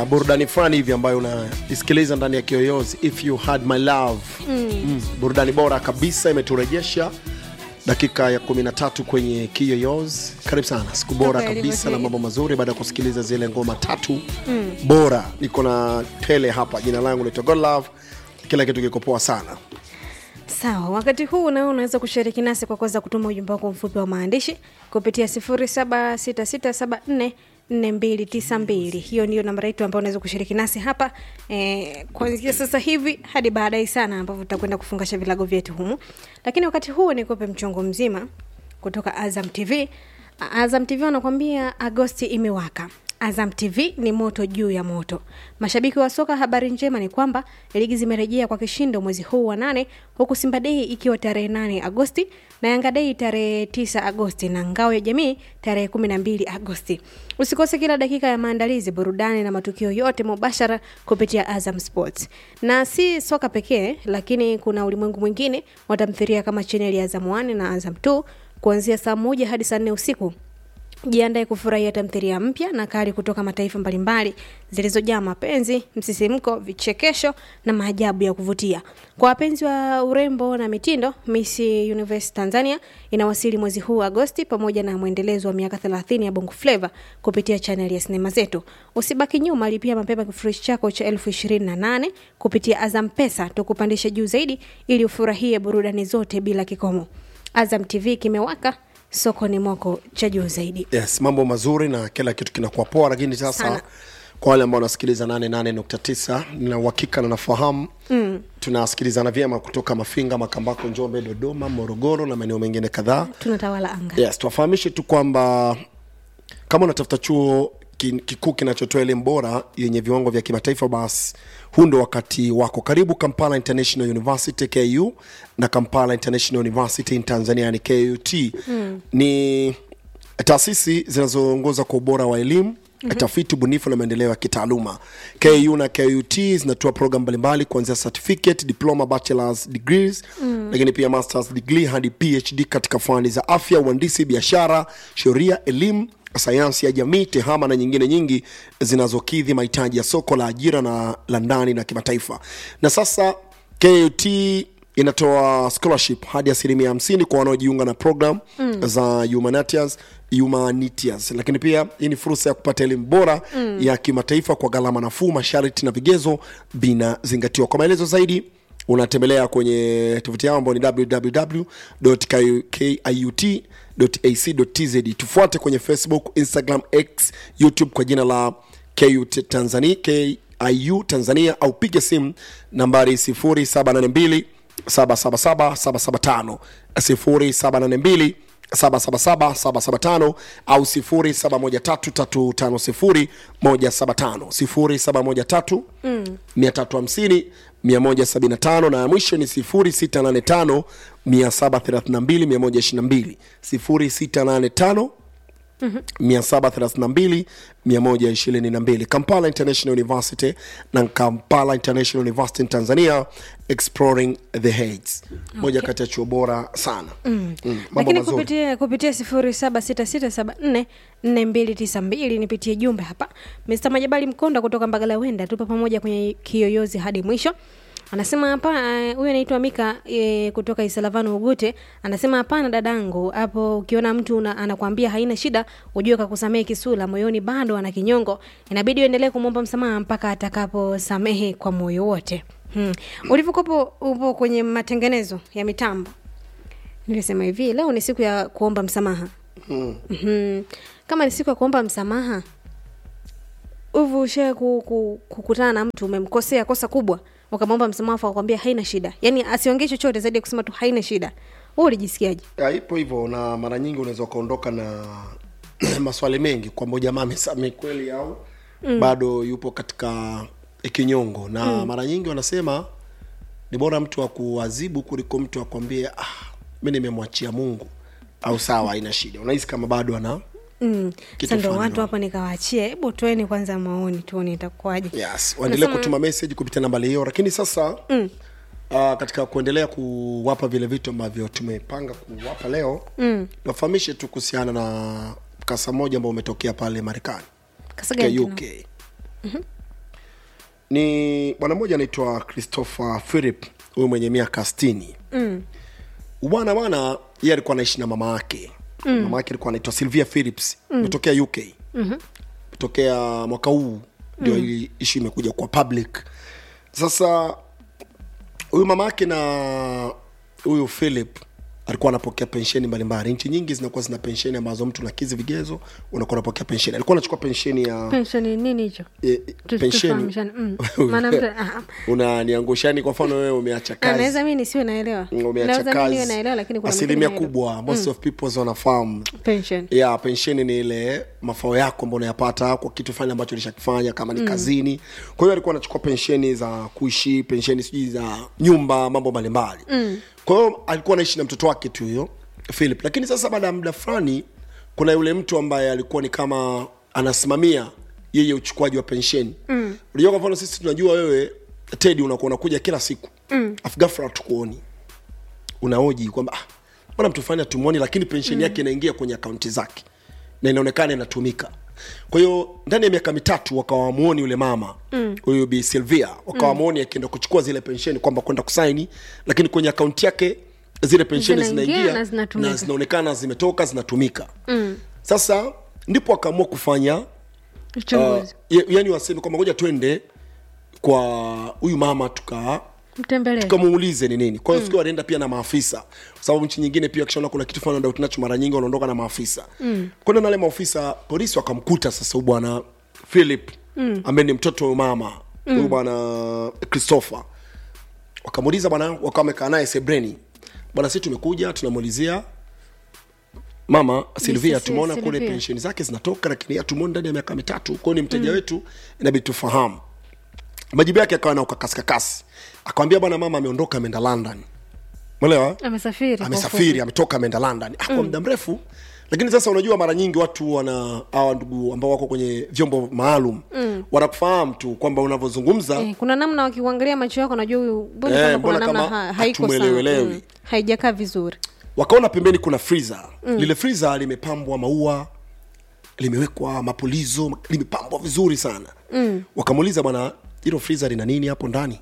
burudani fulani hivi ambayo unaisikiliza ndani ya kiyoyozi if you had my love mm. Mm, burudani bora kabisa imeturejesha dakika ya 13 kwenye kiyoyozi karibu sana siku bora Okay, kabisa ilivyo na hii. mambo mazuri baada ya kusikiliza zile ngoma tatu mm. bora niko na tele hapa jina langu naitwa godlove kila kitu kiko poa sana sawa wakati huu nawe unaweza kushiriki nasi kwa kuweza kutuma ujumbe wako mfupi wa maandishi kupitia 0766744292 hiyo ndiyo namba yetu ambayo unaweza kushiriki nasi hapa e, kuanzia sasa hivi hadi baadaye sana ambapo tutakwenda kufungasha vilago vyetu humu lakini wakati huu nikupe mchongo mzima kutoka azam tv azam tv wanakuambia agosti imewaka Azam TV ni moto juu ya moto. Mashabiki wa soka, habari njema ni kwamba ligi zimerejea kwa kishindo mwezi huu wa nane, huku Simba Dei ikiwa tarehe 8 Agosti na Yanga Dei tarehe 9 Agosti na Ngao ya Jamii tarehe 12 Agosti. Usikose kila dakika ya maandalizi, burudani na matukio yote mubashara kupitia Azam Sports. Na si soka pekee, lakini kuna ulimwengu mwingine wa tamthilia kama chaneli ya Azam 1 na Azam 2 kuanzia saa moja hadi saa nne usiku jiandae kufurahia tamthilia mpya na kali kutoka mataifa mbalimbali zilizojaa mapenzi msisimko vichekesho na maajabu ya kuvutia kwa wapenzi wa urembo na mitindo miss universe tanzania inawasili mwezi huu agosti pamoja na mwendelezo wa miaka 30 ya bongo fleva kupitia chaneli ya sinema zetu usibaki nyuma lipia mapema kifurushi chako cha elfu ishirini na nane kupitia azam pesa tukupandishe juu zaidi ili ufurahie burudani zote bila kikomo azam tv kimewaka sokoni mwako cha juu zaidi yes mambo mazuri na kila kitu kinakuwa poa lakini sasa Sana. kwa wale ambao wanasikiliza 88.9 nina uhakika na nafahamu mm. tunasikilizana vyema kutoka mafinga makambako njombe dodoma morogoro na maeneo mengine kadhaa tunatawala anga yes tuwafahamishe tu kwamba kama unatafuta chuo ki- kikuu kinachotoa elimu bora yenye viwango vya kimataifa basi huu ndo wakati wako karibu kampala international university ku na kampala international university in tanzania yani kut mm. ni taasisi zinazoongoza kwa ubora wa elimu mm-hmm. tafiti ubunifu na maendeleo ya kitaaluma ku na kut zinatoa program mbalimbali kuanzia certificate diploma bachelors degrees mm. lakini pia masters degree hadi phd katika fani za afya uhandisi biashara sheria elimu sayansi ya jamii tehama na nyingine nyingi zinazokidhi mahitaji ya soko la ajira na la ndani na kimataifa na sasa kut inatoa scholarship hadi asilimia hamsini kwa wanaojiunga na program mm. za humanitarians humanitias lakini pia hii ni fursa ya kupata elimu bora mm. ya kimataifa kwa gharama nafuu masharti na vigezo vinazingatiwa kwa maelezo zaidi unatembelea kwenye tovuti yao ambao ni www.kiut.ac.tz tufuate kwenye facebook instagram x youtube kwa jina la kut tanzania kiu tanzania au piga simu nambari 0782 777 775 0782 au 0713350175 0713 350 175 na ya mwisho ni 0685 732 122 0685 732 122 kampala international university na kampala international university in tanzania exploring the heights moja kati ya chuo bora sana mm. Mm. mambo lakini mazuri kupitia kupitia sifuri saba sita sita saba nne nne mbili tisa mbili nipitie jumbe hapa mr majabali mkonda kutoka mbagala wenda tupo pamoja kwenye kiyoyozi hadi mwisho anasema hapa eh, huyu anaitwa mika e, kutoka isalavano ugute anasema hapana dadangu hapo ukiona mtu una, anakwambia haina shida ujue kakusamehe kisula moyoni bado ana kinyongo inabidi uendelee kumwomba msamaha mpaka atakaposamehe kwa moyo wote hmm. ulivyokopo upo kwenye matengenezo ya mitambo nilisema hivi leo ni siku ya kuomba msamaha Mm. mm-hmm. kama ni siku ya kuomba msamaha hivi ushae ku, ku, kukutana na mtu umemkosea kosa kubwa ukamwomba msamaha afu akakwambia haina shida yaani asiongee chochote zaidi ya kusema tu haina shida hu ulijisikiaje Ya, ipo hivyo na mara nyingi unaweza ukaondoka na maswali mengi kwamba huyu jamaa amesamehe kweli au mm. bado yupo katika kinyongo na mm. mara nyingi wanasema ni bora mtu akuadhibu kuliko mtu akwambie ah, mi nimemwachia mungu au sawa haina shida unahisi kama bado ana mm. Kitu sa ndo fulani watu ndo. hapa nikawaachie hebu toeni kwanza maoni tuone itakuwaje yes waendelee Unasema- kutuma message kupitia nambari hiyo lakini sasa mm. uh, katika kuendelea kuwapa vile vitu ambavyo tumepanga kuwapa leo mm. wafahamishe tu kuhusiana na mkasa mmoja ambao umetokea pale marekani Kasa katika gani uk tena? ni bwana mmoja anaitwa christopher philip huyu mwenye miaka stini mm. bwana bwana yeye alikuwa anaishi na mama yake mm. mama yake alikuwa anaitwa sylvia philips imetokea mm. uk mm-hmm. tokea mwaka huu ndio mm. hii ishu imekuja kwa public sasa huyu mama yake na huyu philip alikuwa anapokea pensheni mbalimbali nchi nyingi zinakuwa zina pensheni ambazo mtu nakizi vigezo unakuwa unapokea pensheni alikuwa anachukua pensheni ya pensheni nini hicho e, Tu- pensheni tufahamishane. Mm. Maana mtu- ah, unaniangushani kwa mfano wewe umeacha kazi anaweza mi nisiwe naelewa umeacha naweza mi niwe kazi naelewa lakini kuna asilimia mwingine kubwa most of people wanafahamu pension ya pensheni ni ile mafao yako ambao unayapata kwa kitu fulani ambacho ulishakifanya kama ni mm. kazini kwa hiyo alikuwa anachukua pensheni za kuishi pensheni sijui za nyumba mambo mbalimbali mm. kwa hiyo alikuwa anaishi na mtoto wake tu huyo philip lakini sasa baada ya muda fulani kuna yule mtu ambaye alikuwa ni kama anasimamia yeye uchukuaji wa pensheni mm. unajua kwa mfano sisi tunajua wewe tedi unakuwa unakuja kila siku mm. afu ghafla tukuoni unaoji kwamba ah, mbona mtu fulani hatumwoni lakini pensheni mm. yake inaingia kwenye akaunti zake na inaonekana inatumika kwa hiyo ndani ya miaka mitatu wakawa wamuoni yule mama huyu mm. bi silvia wakawa wamuoni mm. akienda kuchukua zile pensheni kwamba kwenda kusaini lakini kwenye akaunti yake zile pensheni Zinaingia zinaingia na zinatumika. na zinaonekana zimetoka zinatumika mm. sasa ndipo akaamua kufanya uh, uchunguzi ya- yani waseme kwamba ngoja twende kwa huyu mama tuka mtembelee tukamuulize ni nini kwa hiyo mm. wanaenda pia na maafisa kwa sababu nchi nyingine pia wakishaona kuna kitu fulani doubt nacho mara nyingi wanaondoka na maafisa mm. kwenda na wale maafisa polisi wakamkuta sasa huyu bwana philip mm. ambaye ni mtoto wa mama huyu bwana christopher wakamuuliza bwana wakawa wamekaa naye sebreni bwana si tumekuja tunamuulizia mama silvia Mrs. tumeona kule Sylvia. pensheni zake zinatoka lakini hatumuoni ndani ya miaka mitatu kwao ni mteja mm. wetu inabidi tufahamu majibu yake akawa na ukakasikakasi akawambia bwana mama ameondoka ameenda london mwelewa amesafiri kwa amesafiri ametoka ameenda london ah, kwa muda mrefu lakini sasa unajua mara nyingi watu wana hawa ndugu ambao wako kwenye vyombo maalum mm. wanakufahamu tu kwamba unavyozungumza Eh, kuna namna wakikuangalia macho yako najua huyu mbona Eh, kama mbona kuna namna kama ha, haiko sawa hatumwelewelewi. mm. haijakaa vizuri wakaona pembeni kuna freezer mm. lile freezer limepambwa maua limewekwa mapulizo limepambwa vizuri sana mm. wakamuuliza bwana hilo freezer lina nini hapo ndani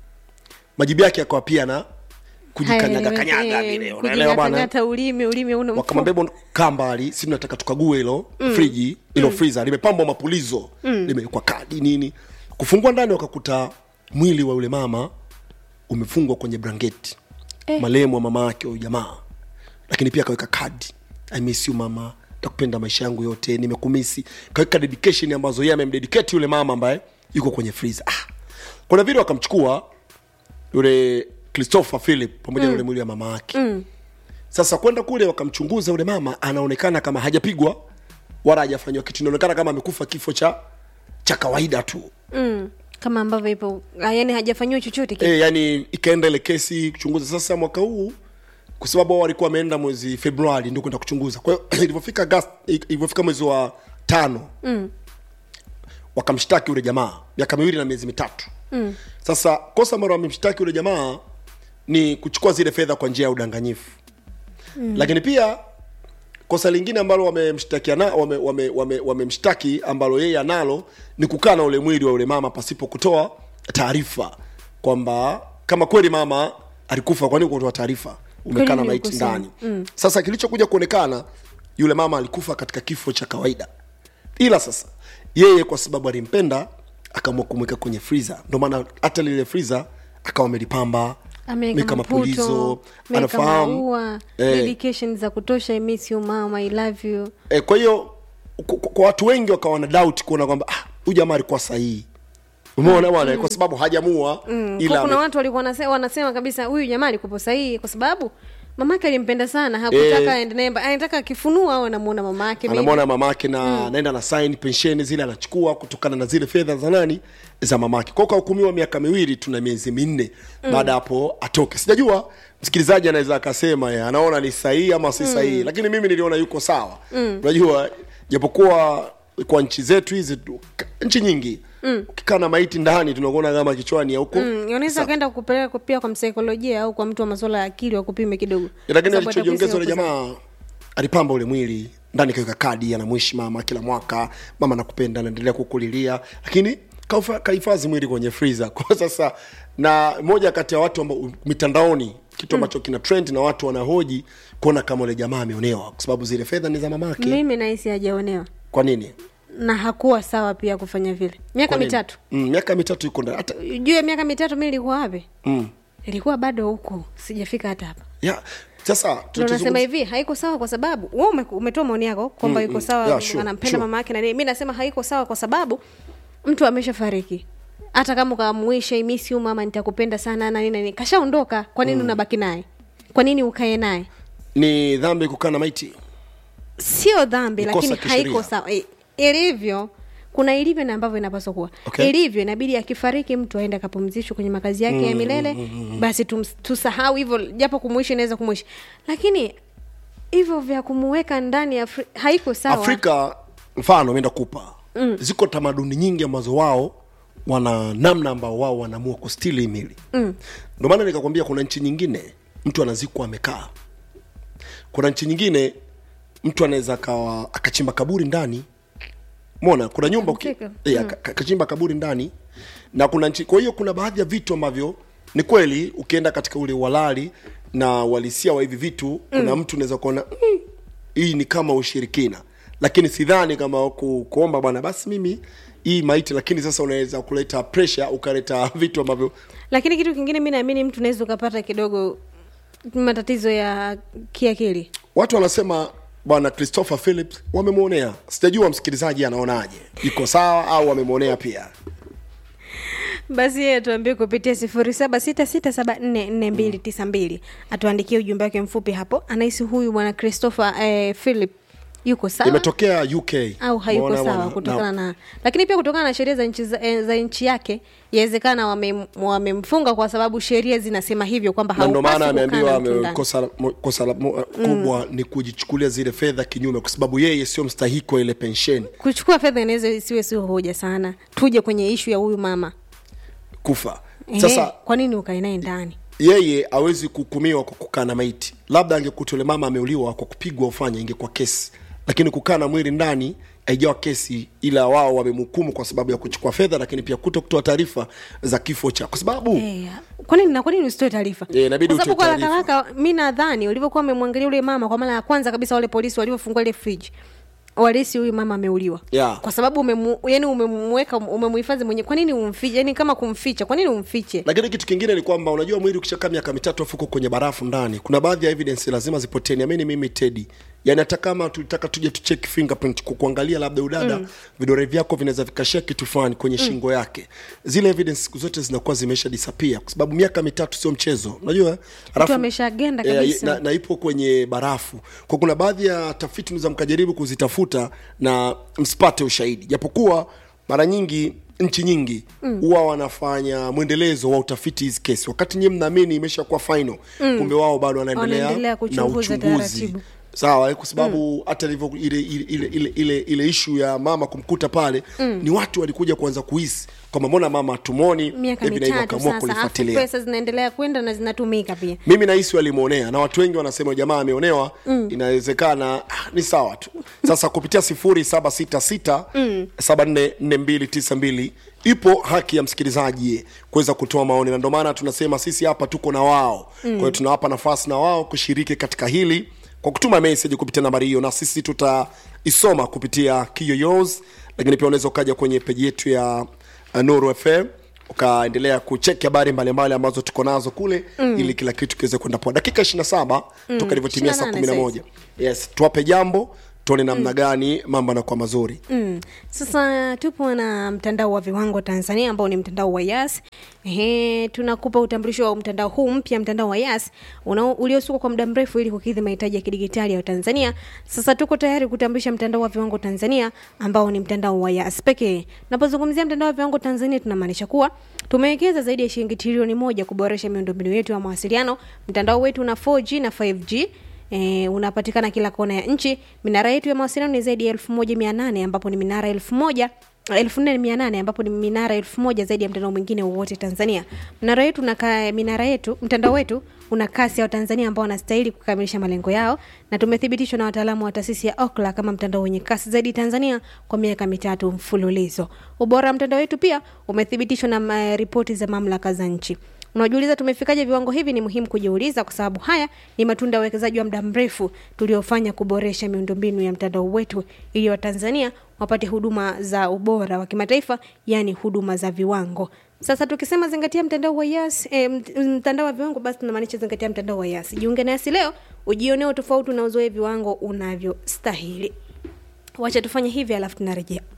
majibu yake akawa pia na kujikanyaga kanyaga vile unaelewa bwana hata ulimi ulimi una wakamwambia bwana kaa mbali si tunataka tukague hilo mm. friji hilo mm. freezer limepambwa mapulizo mm. limewekwa kadi nini kufungua ndani wakakuta mwili wa yule mama umefungwa kwenye blanketi eh. malemu wa mama yake huyu jamaa lakini pia akaweka kadi i miss you mama takupenda maisha yangu yote nimekumisi kaweka dedication ambazo yeye amemdedicate yule mama ambaye yuko kwenye freezer ah. kuna vile wakamchukua yule christopher philip pamoja na yule mwili wa mama yake mm. sasa kwenda kule wakamchunguza yule mama anaonekana kama hajapigwa wala hajafanyiwa kitu inaonekana kama amekufa kifo cha cha kawaida tu mm. kama ambavyo ipo ah, yani hajafanyiwa chochote kile e, yani ikaenda ile kesi kuchunguza sasa mwaka huu kwa sababu wao walikuwa wameenda mwezi februari ndio kwenda kuchunguza kwa hiyo ilivyofika Agosti- ilivyofika mwezi wa tano mm. wakamshtaki yule jamaa miaka miwili na miezi mitatu mm. sasa kosa ambalo wamemshtaki yule jamaa ni kuchukua zile fedha kwa njia ya udanganyifu mm. lakini pia kosa lingine ambalo wamemshtakia na wame, wame, wame, wamemshtaki ambalo yeye analo ni kukaa na ule mwili wa ule mama pasipo kutoa taarifa kwamba kama kweli mama alikufa kwani kutoa taarifa umekaa na Kweli maiti ulikosea. ndani mm. sasa kilichokuja kuonekana yule mama alikufa katika kifo cha kawaida ila sasa yeye kwa sababu alimpenda akaamua kumweka kwenye freezer ndio maana hata lile freezer akawa amelipamba ameweka ameweka mapulizo maputo ameweka anafahamu maua Eh. dedication za kutosha I miss you mama i love you e, kwa hiyo kwa, kwa watu wengi wakawa na doubt kuona kwamba ah, huyu jamaa alikuwa sahihi umeona bwana kwa sababu hajamua mm. ila Kwa kuna ame- watu walikuwa wanase- wanasema kabisa huyu jamaa alikuwa sahihi kwa sababu mamake alimpenda sana hakutaka Eh. aende naye mba- anataka akifunua au anamuona mamake maybe. anamwona mamake na anaenda na sign pensheni zile anachukua kutokana na zile fedha za nani za mamake kwao kahukumiwa miaka miwili tuna miezi minne mm. baada ya hapo atoke sijajua msikilizaji anaweza akasema ya, anaona ni sahihi ama si sahihi lakini mimi niliona yuko sawa unajua japokuwa kwa nchi zetu hizi tu- ka- nchi nyingi mm. ukikaa na maiti ndani tunakuona kama kichwani ya huko Mm, unaweza ukaenda kupeleka pia kwa msaikolojia au kwa mtu wa masuala ya akili wakupime kidogo lakini Sababu alichojiongeza ule atakuhisi jamaa alipamba ule mwili ndani kaweka kadi anamwishi mama kila mwaka mama nakupenda anaendelea kukulilia lakini kaufa- kahifadhi mwili kwenye freezer kwa sasa na moja kati ya watu ambao mitandaoni kitu ambacho kina trend na watu wanahoji kuona kama ule jamaa ameonewa kwa sababu zile fedha ni za mamake mimi nahisi hajaonewa kwa nini na hakuwa sawa pia kufanya vile miaka Kwa nini? mitatu mm, miaka mitatu iko ndani hata juu ya miaka mitatu mi ilikuwa wapi mm, ilikuwa bado huku sijafika hata hapa ya sasa Ndio nasema tutazungumza- hivi haiko sawa kwa sababu we ume, umetoa maoni yako kwamba Mm, iko mm. sawa Yeah, sure, anampenda sure. mama yake na nini mi nasema haiko sawa kwa sababu mtu ameshafariki hata kama ukamwisha imisi huyu mama nitakupenda sana na nini na nini kashaondoka kwa nini unabaki naye kwa nini ukae naye ni dhambi kukaa na maiti sio dhambi Ni kosa lakini kisheria. haiko sawa I- ilivyo kuna ilivyo na ambavyo inapaswa kuwa Okay. ilivyo inabidi akifariki mtu aende akapumzishwe kwenye makazi yake ya milele basi tum, tusahau hivyo japo kumwishi inaweza kumwishi lakini hivyo vya kumuweka ndani ya Afri- haiko sawa afrika mfano meenda kupa mm. ziko tamaduni nyingi ambazo wao wana namna ambao wao wanaamua kustili mili mm. ndio maana nikakwambia kuna nchi nyingine mtu anazikwa amekaa kuna nchi nyingine mtu anaweza akawa akachimba kaburi ndani mona kuna nyumba uki- Amzika. eh, aka- aka- akachimba kaburi ndani na kuna nchi kwa hiyo kuna baadhi ya vitu ambavyo ni kweli ukienda katika ule walali na uhalisia wa hivi vitu kuna mtu unaweza kuona mm, hii ni kama ushirikina lakini sidhani kama ku, kuomba bwana basi mimi hii maiti lakini sasa unaweza kuleta pressure ukaleta vitu ambavyo lakini kitu kingine mi naamini mtu unaweza ukapata kidogo matatizo ya kiakili watu wanasema bwana christopher phillips wamemwonea sijajua msikilizaji anaonaje iko sawa au wamemwonea pia basi yeye atuambie kupitia sifuri saba sita sita saba nne nne mbili tisa mbili atuandikie ujumbe wake mfupi hapo anahisi huyu bwana christopher eh, philip yuko sawa imetokea uk au hayuko Umeona sawa bwana? kutokana Na- na lakini pia kutokana na sheria za nchi za, eh, za nchi yake yawezekana wamem- wamemfunga kwa sababu sheria zinasema hivyo kwamba na ndo maana haupaswi kukaa na ameambiwa mtu ndani. ame- kosa mo- kosa la- mo- kubwa ni kujichukulia zile fedha kinyume kwa sababu yeye sio mstahiki wa ile pensheni kuchukua fedha inaweza isiwe sio hoja sana tuje kwenye ishu ya huyu mama kufa Ehe, sasa kwa nini ukae naye ndani yeye awezi kuhukumiwa kwa kukaa na maiti labda angekuta yule mama ameuliwa kwa kupigwa ufanya ingekuwa kesi lakini kukaa na mwili ndani haijawa kesi ila wao wamemhukumu kwa sababu ya kuchukua fedha lakini pia kuto kutoa taarifa za kifo cha kwa sababu Eh, kwa nini na kwa nini usitoe taarifa Eh, inabidi kwa sababu utoe kwa haraka haraka mi nadhani ulivyokuwa wamemwangalia yule mama kwa mara ya kwanza kabisa wale polisi walivyofungua ile friji walisi huyu mama ameuliwa Yeah. kwa sababu umemu, yani umemweka umemhifadhi mwenye kwa nini umfiche yani kama kumficha kwa nini umfiche lakini kitu kingine ni kwamba unajua mwili ukishakaa miaka mitatu afu uko kwenye barafu ndani kuna baadhi ya evidence lazima zipotee niamini mimi tedi yani hata kama tulitaka tuje tucheck fingerprint ku- kuangalia labda udada mm. vidore vyako vinaweza vikashia kitu fulani kwenye mm. shingo yake zile evidence siku zote zinakuwa zimeisha disappear kwa sababu miaka mitatu sio mchezo unajua Alafu- ameshagenda Eh, kabisa. na, na ipo kwenye barafu kwa kuna baadhi ya tafiti za mkajaribu kuzitafuta na msipate ushahidi japokuwa mara nyingi nchi nyingi huwa mm. wanafanya mwendelezo wa utafiti hizi kesi wakati nyie mnaamini imeshakuwa final mm. kumbe wao bado wanaendelea Wanaendelea na kuchunguza uchunguzi taratibu. sawa eh, kwa sababu hata ilivyo ile ile ile ile, ile, ile ishu ya mama kumkuta pale mm. ni watu walikuja kuanza kuhisi kwamba mbona mama tumoni miaka hivi na hivi mitatu wakaamua sasa afu kulifuatilia pesa zinaendelea kwenda na zinatumika pia mimi nahisi walimwonea na watu wengi wanasema jamaa ameonewa mm. inawezekana ah, ni sawa tu sasa kupitia sifuri saba sita sita saba nne nne mbili tisa mbili ipo haki ya msikilizaji kuweza kutoa maoni na ndio maana tunasema sisi hapa tuko na wao mm. kwa hiyo tunawapa nafasi na wao kushiriki katika hili kwa kutuma message kupitia nambari hiyo na sisi tutaisoma kupitia kiyoyos lakini pia unaweza ukaja kwenye peji yetu ya uh, nuru fm ukaendelea kucheki habari mbalimbali ambazo tuko nazo kule mm. ili kila kitu kiweze kwenda poa dakika 27 mm. toka ilivyotimia saa 28 11 yes tuwape jambo tuone namna gani mambo yanakuwa mazuri Mm. Sasa tupo na mtandao wa viwango Tanzania ambao ni mtandao wa Yas. Ehe, tunakupa utambulisho wa mtandao huu mpya, mtandao wa Yas unao- uliosukwa kwa muda mrefu ili kukidhi mahitaji ya kidigitali ya Tanzania. Sasa tuko tayari kutambulisha mtandao wa viwango Tanzania ambao ni mtandao wa Yas pekee. Napozungumzia mtandao wa viwango Tanzania tunamaanisha kuwa tumewekeza zaidi ya shilingi trilioni moja kuboresha miundombinu yetu ya mawasiliano. Mtandao wetu una 4G na 5G E, unapatikana kila kona ya nchi. Minara yetu ya mawasiliano ni zaidi ya elfu moja mia nane ambapo ni minara elfu moja elfu nne mia nane ambapo ni minara elfu moja zaidi ya mtandao mwingine wowote Tanzania. Minara yetu na minara yetu mtandao wetu una kasi ya watanzania ambao wanastahili kukamilisha malengo yao na tumethibitishwa na wataalamu wa taasisi ya okla kama mtandao wenye kasi zaidi tanzania kwa miaka mitatu mfululizo ubora wa mtandao wetu pia umethibitishwa na ma- ripoti za mamlaka za nchi unajiuliza tumefikaje viwango hivi ni muhimu kujiuliza kwa sababu haya ni matunda ya uwekezaji wa muda mrefu tuliofanya kuboresha miundombinu ya mtandao wetu ili watanzania wapate huduma za ubora wa kimataifa yaani huduma za viwango sasa tukisema zingatia mtandao wa yas e, mtandao wa viwango basi tunamaanisha zingatia mtandao wa yas jiunge na yasi leo ujionee tofauti na uzoe viwango unavyostahili wacha tufanye hivi alafu tunarejea